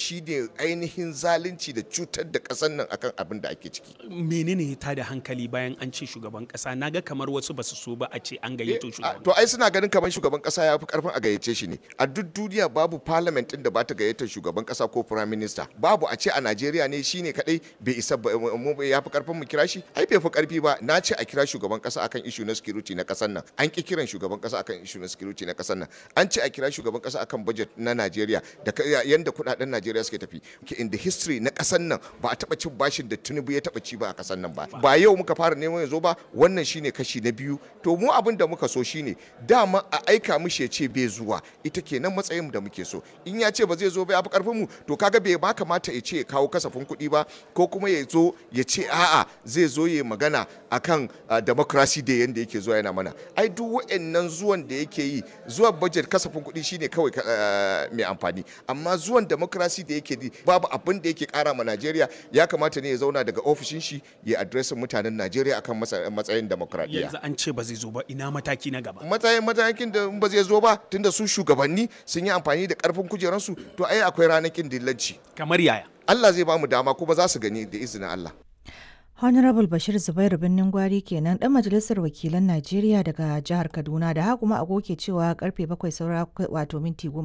shine ainihin zalunci da cutar da ƙasar nan akan abin da ake ciki menene ta da hankali bayan an ce shugaban kasa naga kamar wasu basu so ba a ce an gayyato shugaban to ai suna ganin kamar shugaban kasa ya fi karfin a gayyace shi ne a duk duniya babu parliament din da ba ta gayyatar shugaban kasa ko prime minister babu a ce a Najeriya ne shine kadai bai isa mu ya fi karfin mu kira shi ai bai fi karfi ba na ce a kira shugaban kasa akan issue na security na kasar nan an ki kiran shugaban kasa akan issue na security na kasar nan an ce a kira shugaban kasa akan budget na Najeriya da yanda kudaden Najeriya suke tafi in the history na kasar nan ba a taba cin bashin da Tinubu ya taba ci ba a kasar nan ba ba yau muka fara neman ya zo ba wannan shine kashi na biyu to mu abin da muka so shine dama a aika mishi ya ce bai zuwa ita kenan matsayin da muke so in ya ce ba zai zo ba ya fi karfin mu to kaga bai ba kamata ya ce ya kawo kasafin kuɗi ba ko kuma ya zo ya ce a'a zai zo ya magana akan democracy da yanda yake zuwa yana mana ai duk wa'annan zuwan da yake yi zuwa budget kasafin kuɗi shine kawai mai amfani amma zuwan democracy da yake yi babu abin da yake kara ma Najeriya ya kamata ne ya zauna daga ofishin shi ya adresin mutanen Najeriya akan matsayin demokradiyya yanzu an ce ba zai zo ba ina mataki na gaba matsayin matakin da ba zai zo ba tunda su shugabanni sun yi amfani da karfin kujeransu to ai akwai ranakin dillanci kamar yaya Allah zai ba mu dama kuma za su gani da izinin Allah Honorable Bashir Zubairu Birnin Gwari kenan dan majalisar wakilan Najeriya daga jihar Kaduna da haka kuma agoke cewa karfe bakwai saura wato minti goma